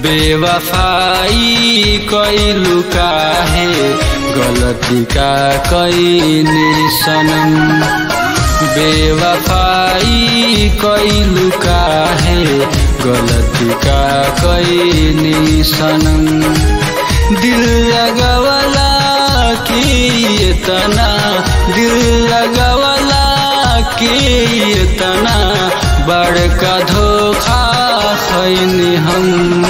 बेवफाई कैलू काहे गलती का कैनी सनम बेवफाई कैलू काहे गलती का कैनी सनम दिल लगवला की इतना दिल लगवला की इतना बड़का धोखा खैनी हम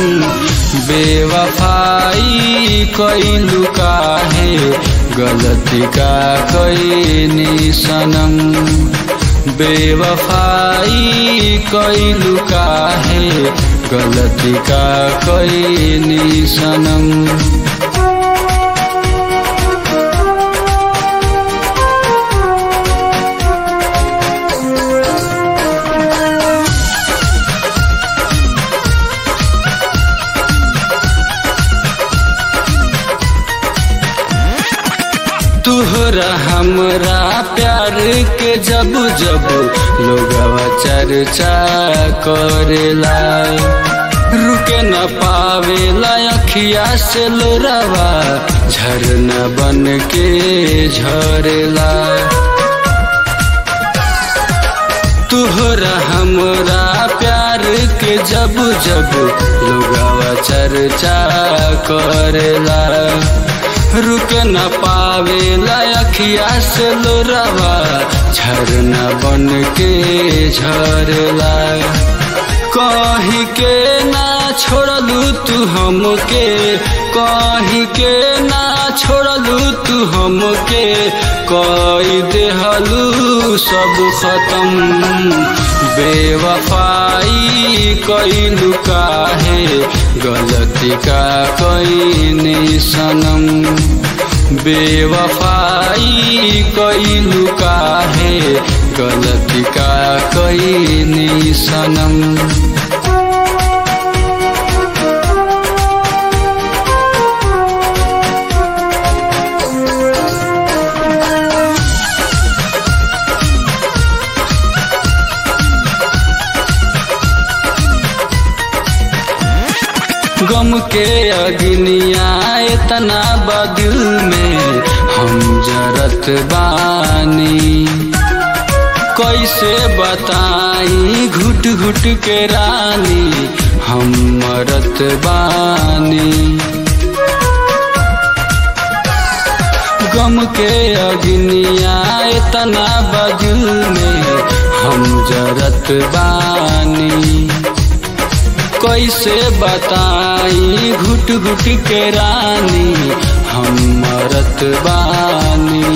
बेवफाई कैलू काहे गलती का कैनी सनम बेवफाई कैलू काहे गलती का कैनी सनम तुहरा हमरा प्यार के जब जब लोगवा चर्चा करेला रुके न पावेला अखिया से लोरावा झरना बन के झरेला तुहरा हमरा प्यार के जब जब लोगवा चर्चा करेला रुक न पावे अखिया से लोरावा झरना बन के झरला कहीं के ना छोड़लू तू हमके कहीं के ना छोड़लू तू हमके कई देहलू सब खत्म बेवफाई कैलू काहे गलती का कैनी सनम बेवफाई कैलू काहे गलती का कैनी सनम गम के अग्निया इतना बदिल में हम जरत बानी कैसे बताई घुट घुट के रानी हम मरत बानी गम के अग्निया इतना बदिल में हम जरत बानी कैसे बताई घुट घुट के रानी हम मरत बानी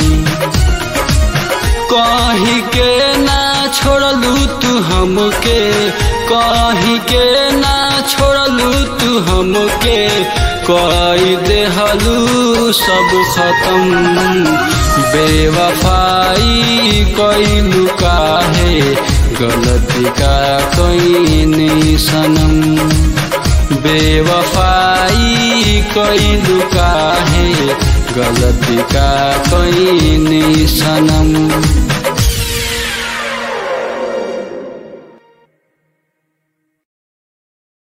कहीं के ना छोड़लू तू हमके कहीं के ना छोड़लू तू हमके कई देहलू सब खत्म बेवफाई कैलू काहे गलती का कैनी सनम बेवफाई कैलू काहे गलती का कैनी सनम